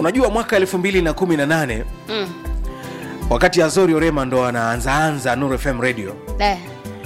unajua mwaka 2018 Mm. wakati azori orema ndo anaanzaanza Nuru fm radio Eh.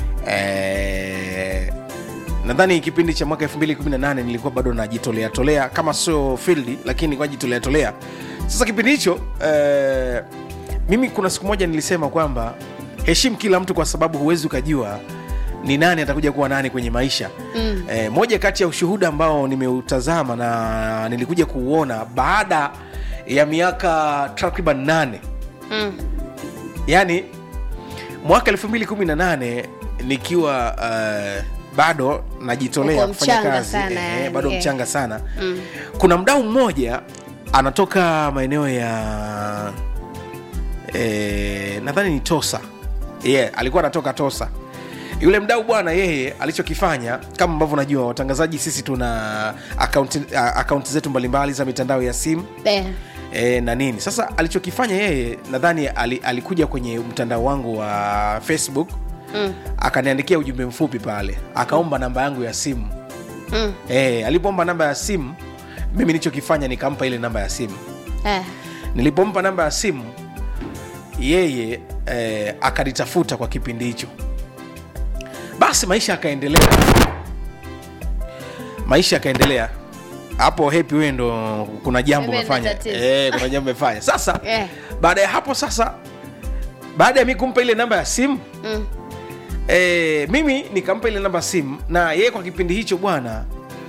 eh, nadhani kipindi cha mwaka 2018 nilikuwa bado najitolea tolea kama sio field lakini nilikuwa jitolea tolea sasa kipindi hicho eh, mimi kuna siku moja nilisema kwamba heshimu kila mtu kwa sababu huwezi ukajua ni nani atakuja kuwa nani kwenye maisha Mm. eh, moja kati ya ushuhuda ambao nimeutazama na nilikuja kuuona baada ya miaka takriban nane Mm. yani mwaka 2018 nikiwa uh, bado najitolea Uko kufanya mchanga kazi sana, eh, yani, bado eh. mchanga sana Mm. kuna mdau mmoja anatoka maeneo ya eh, nadhani ni tosa yeah, alikuwa anatoka tosa yule mdau bwana yeye alichokifanya kama ambavyo najua watangazaji sisi tuna akaunti akaunti zetu mbalimbali za mitandao ya simu Eh. e, na nini sasa alichokifanya yeye nadhani ali, alikuja kwenye mtandao wangu wa facebook Mm. akaniandikia ujumbe mfupi pale akaomba namba yangu ya simu Mm. e, alipoomba namba ya simu mimi nilichokifanya nikampa ile namba ya simu Eh. nilipompa namba ya simu yeye eh, akanitafuta kwa kipindi hicho basi maisha yakaendelea maisha yakaendelea hapo hepi wewe ndo kuna jambo Mimi umefanya ndo tatizo. eh, kuna jambo umefanya sasa Eh. baada ya hapo sasa baada ya mi kumpa ile namba ya simu Mm. e, mimi nikampa ile namba ya simu na yeye kwa kipindi hicho bwana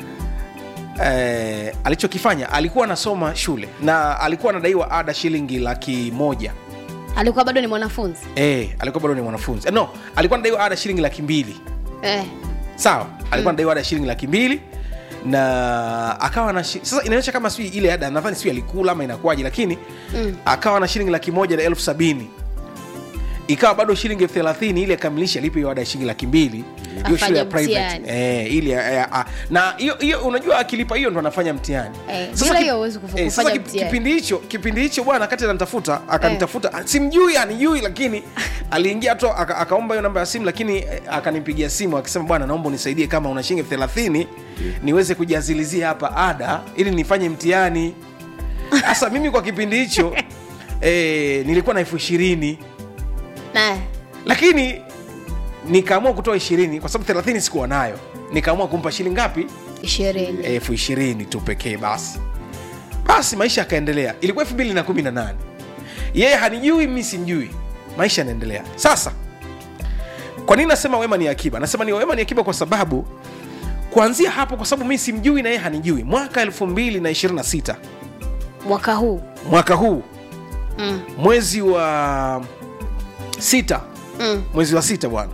e, alichokifanya alikuwa anasoma shule na alikuwa anadaiwa ada shilingi laki moja alikuwa bado ni mwanafunzi e, alikuwa bado ni mwanafunzi Eh, no alikuwa anadaiwa ada shilingi laki mbili eh. sawa alikuwa anadaiwa ada shilingi laki mbili na akawa na shi- sasa inaonyesha kama sijui ile ada nadhani sijui alikula ama inakuwaje lakini Mm. akawa na shilingi laki moja na elfu sabini ikawa bado shilingi elfu thelathini ili akamilisha alipe hiyo ada ya shilingi laki mbili hiyo shule ya Afanye private mtihani. eh, ili eh, ah, na hiyo hiyo unajua akilipa hiyo ndo anafanya mtihani Eh, Sasa bila kip- hiyo huwezi kufu- eh, sasa kufanya kip- mtihani. kipindi hicho kipindi hicho bwana kati ananitafuta akanitafuta ah, simjui anijui lakini aliingia tu aka- akaomba hiyo namba ya simu lakini eh, akanipigia simu akisema bwana naomba unisaidie kama una shilingi elfu thelathini niweze kujazilizia hapa ada ili nifanye mtihani sasa mimi kwa kipindi hicho eh, nilikuwa na elfu ishirini na lakini nikaamua kutoa ishirini kwa sababu thelathini sikuwa nayo nikaamua kumpa shilingi ngapi ishirini elfu ishirini tu pekee basi basi maisha yakaendelea ilikuwa elfu mbili na kumi na nane yeye hanijui mi simjui maisha yanaendelea sasa kwa nini nasema wema ni akiba nasema ni wema ni akiba kwa sababu kuanzia hapo kwa sababu mi simjui na yeye hanijui mwaka elfu mbili na ishirini na sita mwaka huu mwaka huu mm. mwezi wa sita Mm. mwezi wa sita bwana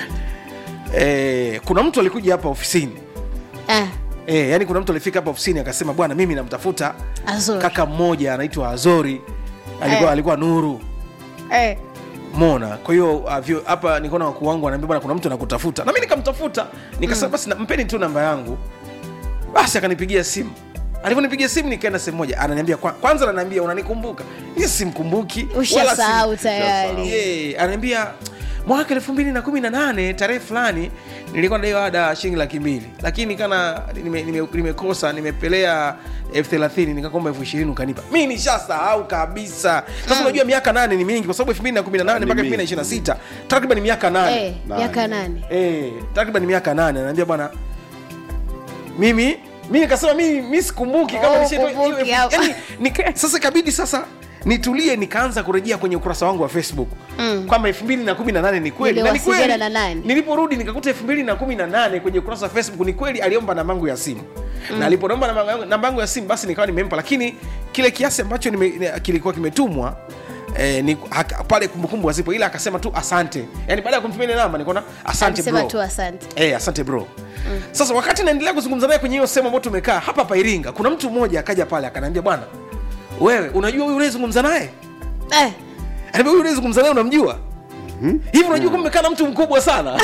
e, kuna mtu alikuja hapa ofisini Eh. e, yani kuna mtu alifika hapa ofisini akasema bwana mimi namtafuta Azuri. kaka mmoja anaitwa azori alikuwa, Eh. alikuwa nuru Eh. mona kwa hiyo uh, vyo- hapa nikaona wakuu wangu anaambia bwana kuna mtu anakutafuta na mi nikamtafuta nikasema basi na- mpeni tu namba yangu basi akanipigia simu alivyonipigia simu nikaenda sehemu moja ananiambia kwa, kwanza ananiambia unanikumbuka mi simkumbuki wala sim- ushasahau tayari Yeah, ananiambia mwaka elfu mbili na kumi na nane tarehe fulani nilikuwa nadaiwa ada shilingi laki mbili lakini kana nimekosa nime, nimekosa nimepelea elfu thelathini nikakomba elfu ishirini ukanipa mi nishasahau kabisa sasa unajua miaka nane ni mingi kwa sababu elfu mbili na kumi na nane Ni mpaka elfu mbili na mingi. ishirini na sita takriban miaka nane Eh, Nane. miaka nane Eh, takriban miaka nane anaambia bwana mimi mi nikasema mi, mi sikumbuki kama Oh, nishaitoa hiyo kumbuki elfu- hapa. yaani, nika- sasa ikabidi sasa nitulie nikaanza kurejea kwenye ukurasa wangu wa facebook Mm. kwamba elfu mbili na kumi na nane ni kweli na ni Niliwasiliana kweli na nani? niliporudi nikakuta elfu mbili na kumi na nane kwenye ukurasa wa facebook ni kweli aliomba nambangu ya simu na alipoomba namba yangu- namba yangu ya simu basi nikawa nimempa lakini kile kiasi ambacho nime, ne- kilikuwa kimetumwa Eh, ni, haka, pale kumbukumbu hazipo ila akasema tu asante yani baada ya kumtumia ile namba nikaona asante alisema bro tu asante Eh, asante bro mm. sasa wakati naendelea kuzungumza naye kwenye hiyo sehemu ambayo tumekaa hapa hapa iringa kuna mtu mmoja akaja pale akaniambia bwana wewe unajua huyu unayezungumza naye eh. Anaambia, huyu unayezungumza naye unamjua hivi unajua kumbe kaa na mtu mkubwa sana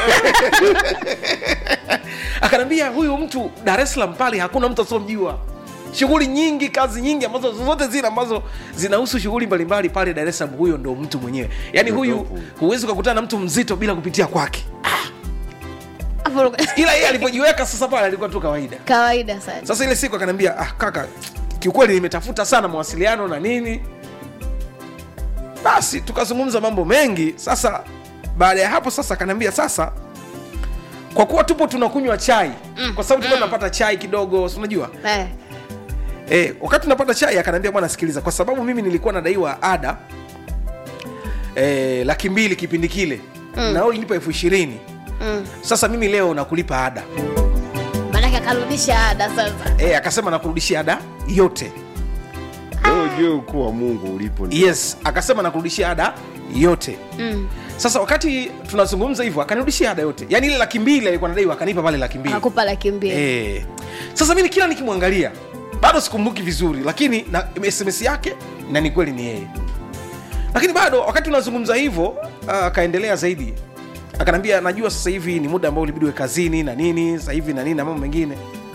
akaniambia huyu mtu dar es salaam pale hakuna mtu asiomjua shughuli nyingi kazi nyingi ambazo zozote zile ambazo zinahusu shughuli mbalimbali pale dar es salaam huyo ndo mtu mwenyewe yaani huyu Ndopo. huwezi ukakutana na mtu mzito bila kupitia kwake Hapo- ila yeye alipojiweka sasa pale alikuwa tu kawaida kawaida sana sasa ile siku akaniambia ah, kaka kiukweli nimetafuta sana mawasiliano na nini basi tukazungumza mambo mengi sasa baada ya hapo sasa akaniambia sasa kwa kuwa tupo tunakunywa chai mm. kwa sababu tulikuwa tunapata chai kidogo si unajua Eh. Eh, wakati tunapata chai akaniambia bwana sikiliza kwa sababu mimi nilikuwa nadaiwa ada eh, laki mbili kipindi kile mm. na wewe ulinipa elfu ishirini Mm. sasa mimi leo nakulipa ada Maanake akarudisha ada sasa. eh, akasema nakurudishia ada yote Wewe ujue ukuu wa mungu ulipo ni- yes akasema nakurudishia ada yote Mm. sasa wakati tunazungumza hivyo akanirudishia ada yote yaani ile laki mbili alikuwa nadaiwa akanipa pale laki mbili Akupa laki mbili. Eh. Sasa mimi kila nikimwangalia bado sikumbuki vizuri, lakini na SMS yake na ni kweli ni yeye. Lakini bado wakati tunazungumza hivyo ah, akaendelea zaidi, akanambia najua sasa hivi ni muda ambao ulibidi uwe kazini na nini sasa hivi na nini na mambo mengine.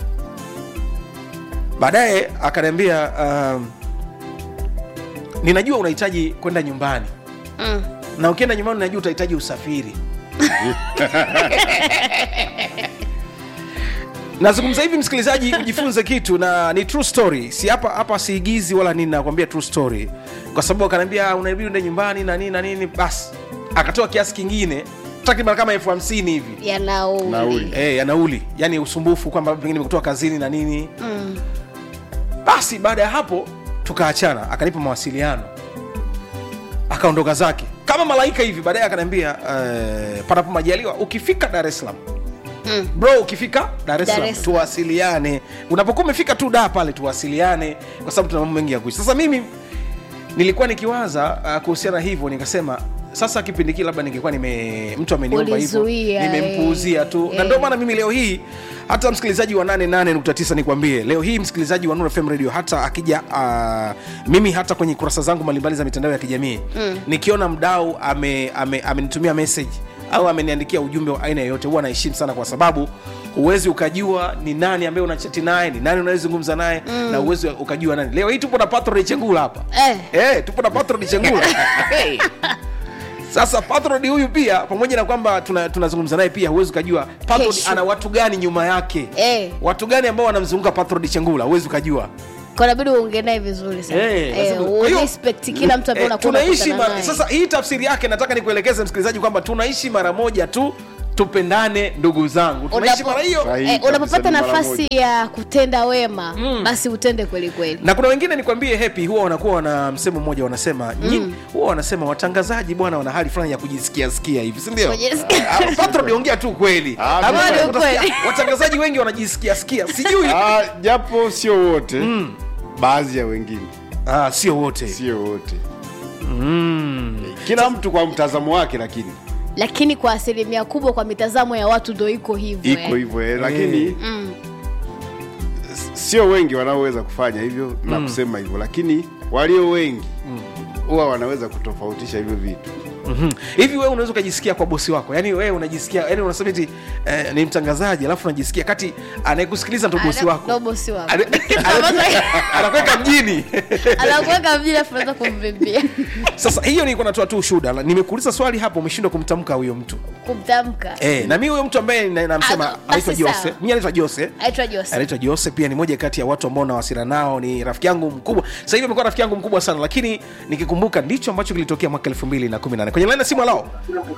Baadaye akaniambia um, ninajua unahitaji kwenda nyumbani Mm. na ukienda nyumbani najua utahitaji usafiri nazungumza hivi msikilizaji ujifunze kitu na ni true story si hapa hapa siigizi wala nini nakwambia true story kwa sababu akaniambia unabidi uende nyumbani na nini na nini basi akatoa kiasi kingine takriban kama elfu hamsini hivi Ya nauli. Nauli. Eh, ya nauli yani usumbufu kwamba pengine nimekutoa kazini na nini Mm. basi baada ya hapo tukaachana akanipa mawasiliano akaondoka zake kama malaika hivi baadaye akaniambia uh, panapo majaliwa ukifika dar es salaam Mm. bro ukifika dar es Dar salaam es Salaam. tuwasiliane unapokuwa umefika tu da pale tuwasiliane kwa sababu tuna mambo mengi ya kuishi sasa mimi nilikuwa nikiwaza uh, kuhusiana hivyo nikasema sasa kipindi kile labda ningekuwa nime mtu ameniomba hivyo Ulizuia, nimempuuzia tu eh. na ndio maana mimi leo hii hata msikilizaji wa 88.9 nikwambie leo hii msikilizaji wa Nuru FM radio hata akija uh, mimi hata kwenye kurasa zangu mbalimbali za mitandao ya kijamii mm. nikiona mdau amenitumia ame, amenitumia message au ameniandikia ujumbe wa aina yoyote huwa naheshimu sana kwa sababu huwezi ukajua ni nani ambaye unachati naye ni nani unayezungumza naye mm. na huwezi ukajua nani leo hii tupo na patro chengula hapa Eh. Eh, tupo na patron chengula sasa patron huyu pia pamoja na kwamba tuna- tunazungumza naye pia huwezi ukajua patron Kesho. ana watu gani nyuma yake Eh. watu gani ambao wanamzunguka patron chengula huwezi ukajua Kwa inabidi uongee naye vizuri sana. Eh, Eh, lazima- kwa hiyo- urespect kila mtu ambaye Eh, unakuwa tunaishi unakutana mara, naye. sasa hii tafsiri yake nataka nikuelekeze msikilizaji kwamba tunaishi mara moja tu tupendane ndugu zangu tunaishi Unapo- mara hiyo Sahihi Eh, kabisa, unapopata ni mara nafasi ya kutenda wema basi utende kweli kweli. na kuna wengine nikwambie happy huwa wanakuwa wana msemo mmoja wanasema mm. huwa wanasema watangazaji bwana wana hali fulani ya kujisikia sikia hivi si ndio Kujisikia. Ah, patron ongea tu kweli Ah, Ama kweli, utasikia, kweli. watangazaji wengi wanajisikia sikia sijui Ah, japo sio wote baadhi ya wengine ah, sio wote sio wote kila mtu kwa mtazamo wake lakini Lakini kwa asilimia kubwa kwa mitazamo ya watu ndo iko hivyo. iko eh. hivyo eh, lakini Mm. s- sio wengi wanaoweza kufanya hivyo na kusema hivyo lakini walio wengi huwa wanaweza kutofautisha hivyo vitu Mhm. hivi wewe unaweza ukajisikia kwa bosi wako yani wewe unajisikia yani unasema eti eh, ni mtangazaji alafu unajisikia kati anayekusikiliza ndo bosi Ana- wako ndo bosi wako. Ana- ana- anakuweka mjini Anakuweka mjini afu unaweza kumvimbia. sasa hiyo nilikuwa natoa tu ushuhuda La- nimekuuliza swali hapo umeshindwa kumtamka huyo mtu Kumtamka. eh, na mi huyo mtu ambaye na- namsema Ah, anaitwa basi jose sawa. mi anaitwa jose Aitwa Jose. anaitwa jose pia ni moja kati ya watu ambao nawasiliana nao ni rafiki yangu mkubwa sasa hivi amekuwa rafiki yangu mkubwa sana lakini nikikumbuka ndicho ambacho kilitokea mwaka 2018 kwenye laini ya simu alao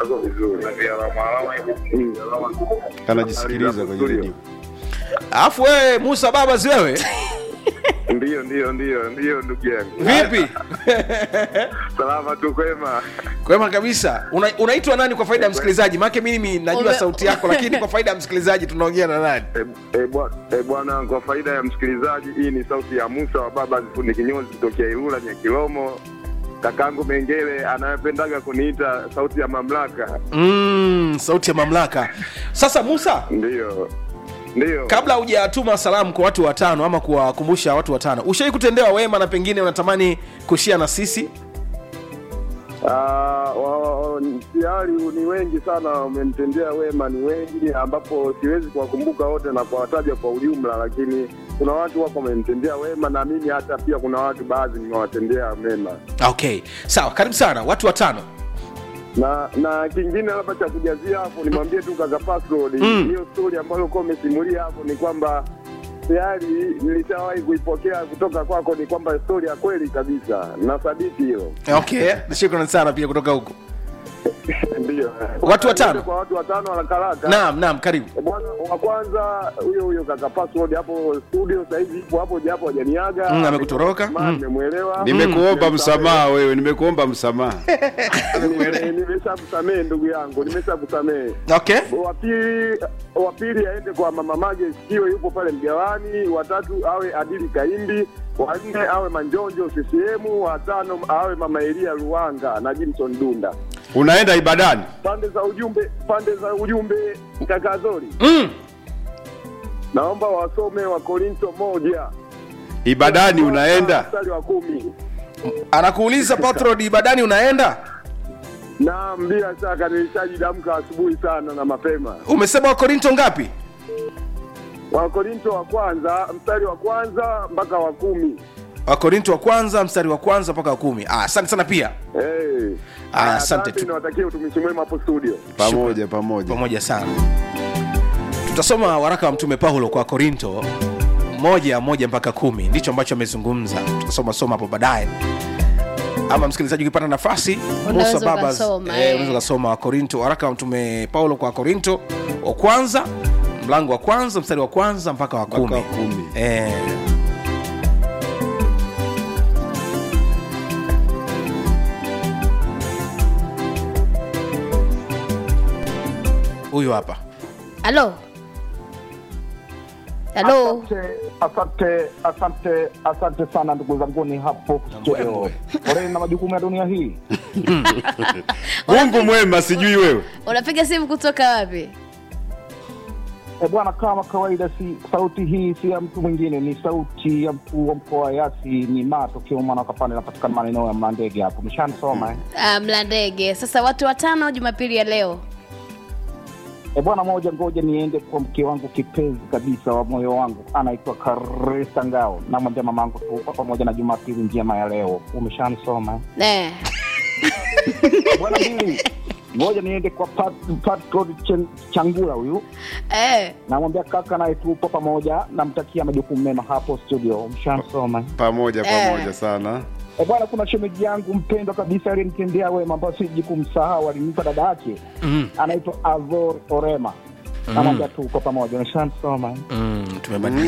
anajisikiliza kwenye redio alafu wewe musa baba si wewe Ndiyo, ndiyo, ndiyo, ndiyo ndugu yangu. vipi Salama tu kwema. kwema kabisa Una, unaitwa nani kwa faida ya msikilizaji maake mimi najua Ume- sauti yako lakini kwa faida ya msikilizaji tunaongea na nani E, e, bwa- e, bwana, kwa faida ya msikilizaji, hii ni sauti ya Musa wa baba Zifundi Kinyozi kutokea Ilula Nyakilomo. Kakangu Mengele anayependaga kuniita sauti ya mamlaka. mm, sauti ya mamlaka sasa musa Ndiyo, ndiyo. kabla hujatuma salamu kwa watu watano ama kuwakumbusha watu watano ushai kutendewa wema na pengine unatamani kushia na sisi Ah, wa- wa- tayari ni wengi sana wamenitendea wema, ni wengi ambapo siwezi kuwakumbuka wote na kuwataja kwa ujumla, lakini kuna watu wako wamenitendea wema na mimi hata pia kuna watu baadhi nimewatendea mema. okay sawa karibu sana watu watano na na kingine labda cha kujazia hapo nimwambie tu kaka Password Mm. hiyo story ambayo uko umesimulia hapo ni kwamba tayari nilishawahi kuipokea kutoka kwako, ni kwamba stori ya kweli kabisa, na sadiki hilo okay shukrani sana pia kutoka huko ndio. Watu watano? kwa watu watano haraka haraka. naam naam karibu Bwana wa kwanza huyo huyo kaka password hapo studio sasa hivi ipo hapo japo hajaniaga. Mm, amekutoroka. Ma, Mm. Nimemwelewa. nimekuomba msamaha wewe nimekuomba msamaha Nime- Nimeshakusamehe ndugu yangu, nimeshakusamehe. okay Wa pili wa pili aende kwa mama Mage Sikio, yupo pale mgawani. Watatu awe Adili Kaimbi. Wa nne awe Manjonjo CCM. Wa tano awe mama Elia Luanga na Jimson Dunda. unaenda ibadani Pande za ujumbe, pande za ujumbe kaka Zori, mm. naomba wasome wa Korinto moja ibadani unaenda mstari wa kumi. anakuuliza patrod ibadani unaenda Naam, bila shaka nilishajidamka asubuhi sana na mapema. umesema wakorinto ngapi Wakorinto wa kwanza mstari wa kwanza mpaka wa kumi. wakorinto wa kwanza mstari wa kwanza mpaka wa kumi Ah, asante sana pia Hey. Ah, asante tu. Niwatakie utumishi mwema hapo studio. pamoja pamoja pamoja sana tutasoma waraka wa mtume paulo kwa korinto moja moja mpaka kumi ndicho ambacho amezungumza tutasoma soma hapo baadaye ama msikilizaji ukipata nafasi Unaweza Musa Babas, ukasoma, eh, eh. unaweza ukasoma wakorinto waraka wa mtume paulo kwa korinto wa kwanza mlango wa kwanza mstari wa kwanza mpaka wa Mpaka kumi wa kumi. eh. huyu hapa halo halo Asante, asante, asante, asante sana ndugu zanguni hapo studio. mbwembwe. Poleni na majukumu ya dunia hii. mungu mwema sijui wewe unapiga simu kutoka wapi E bwana, kama kawaida, si sauti hii si ya mtu mwingine, ni sauti ya mkuu wa mkoa wa Yasi, ni matokeo mwana kapande napatikana maeneo ya Mlandege hapo. Mshanisoma eh? Ah, mlandege sasa watu watano jumapili ya leo E bwana, moja, ngoja niende kwa mke wangu kipenzi kabisa wa moyo wangu, anaitwa Karista Ngao. Namwambia mamangu tuko pamoja na Jumapili njema ya leo. Umeshanisoma eh? eh. bwana mbili ngoja niende kwa Pat, Patrod Chen- changura huyu Eh. namwambia kaka naye tupo pamoja namtakia majukumu mema hapo studio mshansoma pamoja Eh. pamoja sana e bwana kuna shemeji yangu mpendwa kabisa aliyenitendea wema ambayo siji kumsahau alinipa dada yake mm. anaitwa azor orema namwambia tuko pamoja mshansoma Mm, tumebadilika